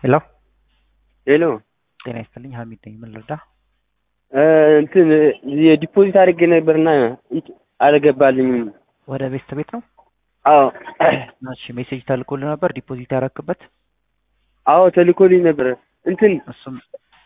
ሄሎ ሄሎ ጤና ይስጥልኝ ሀሚድ ነኝ ምን ልርዳ እንትን የዲፖዚት አድርጌ ነበርና አልገባልኝም። ወደ ቤስት ቤት ነው አዎ እሺ ሜሴጅ ተልኮልህ ነበር ዲፖዚት ያረክበት አዎ ተልኮልኝ ነበር። እንትን እሱም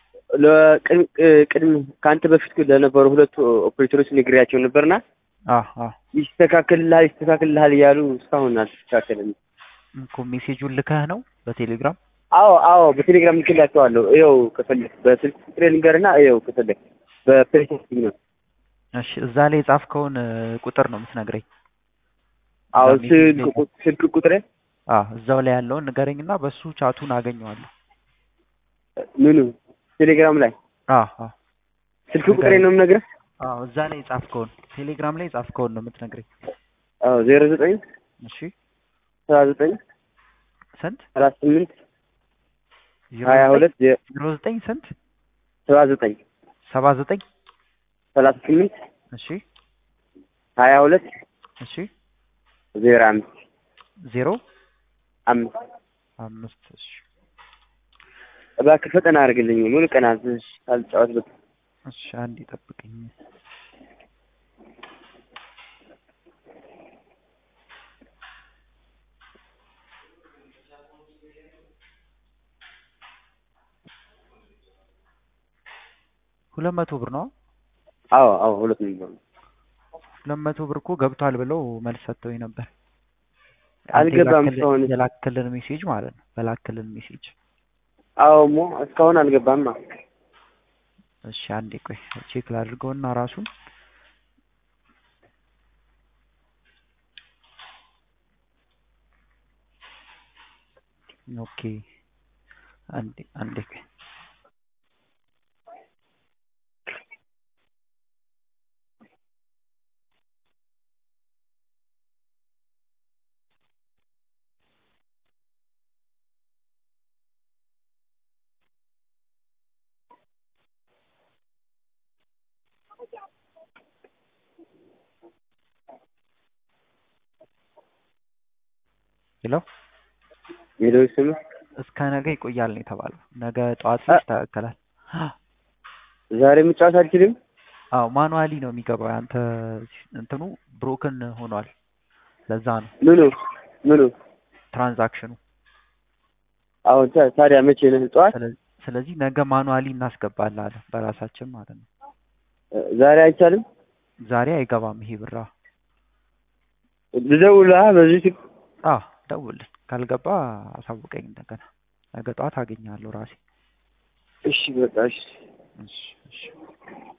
ቅድም ከአንተ በፊት ለነበሩ ሁለቱ ኦፕሬተሮች ነግሬያቸው ነበርና አዎ አዎ ይስተካከልልሃል ይስተካከልልሃል እያሉ እስካሁን አልተስተካከለም። እኮ ሜሴጁን ልከህ ነው በቴሌግራም አዎ አዎ በቴሌግራም ልክላቸዋለሁ። ይኸው ከፈለክ በስልክ ቁጥሬ ልንገርና ይኸው ከፈለክ በፕሬቴክቲቭ ነው። እሺ እዛ ላይ የጻፍከውን ቁጥር ነው የምትነግረኝ አዎ እዛ ሜሴጅ ስልክ ላይ- ቁ- ስልክ ቁጥሬ አዎ እዛው ላይ ያለውን ንገረኝና በሱ ቻቱን አገኘዋለሁ ምኑ ቴሌግራም ላይ አዎ አዎ ስልክ ቁጥሬ ነው የምነግርህ። አዎ እዛ ላይ የጻፍከውን ቴሌግራም ላይ የጻፍከውን ነው የምትነግረኝ አዎ ዜሮ ዘጠኝ እሺ ሰባ ዘጠኝ ስንት ሰላሳ ስምንት ዜሮ ሀያ ዘጠኝ- ሁለት ዜ- ዜሮ ዘጠኝ ስንት ሰባ ዘጠኝ ሰባ ዘጠኝ ሰላሳ ስምንት እሺ ሀያ ሁለት እሺ ዜሮ አምስት ዜሮ አምስት አምስት እሺ እባክህ ፈጠና አድርግልኝ። ሙሉ ቀን አልጫወትበት። እሺ አንድ ይጠብቅኝ ሁለት መቶ ብር ነው አዎ አዎ ሁለት ነው። ሁለት መቶ ብር እኮ ገብቷል ብለው መልስ ሰጥተውኝ ነበር አልገባም አንተ እስካሁን። የላክልን- የላክልን ሜሴጅ ማለት ነው በላክልን ሜሴጅ አዎ ሞ እስካሁን አልገባማ። እሺ አንዴ ቆይ ቼክ ላድርገውና ራሱን ኦኬ አንዴ አንዴ ቆይ ሄሎ ሄሎ ስም እስከ ነገ ይቆያል ነው የተባለው ነገ ጠዋት ላይ አ- ይስተካከላል ዛሬ መጫወት አልችልም። አዎ ማኑዋሊ ነው የሚገባው ያንተ እንትኑ ብሮክን ሆኗል ለዛ ነው ምኑ ምኑ? ትራንዛክሽኑ አዎ ታ- ታዲያ መቼ ነህ? ጠዋት ስለዚህ ስለዚህ ነገ ማኑዋሊ እናስገባላለን በራሳችን ማለት ነው ዛሬ አይቻልም። ዛሬ አይገባም ይሄ ብራ ልደውልልህ በዚህ ስልክ። አዎ ደውልልን ካልገባ አሳውቀኝ እንደገና ነገ ጠዋት አገኛለሁ ራሴ እሺ በቃ እሺ። እሺ እሺ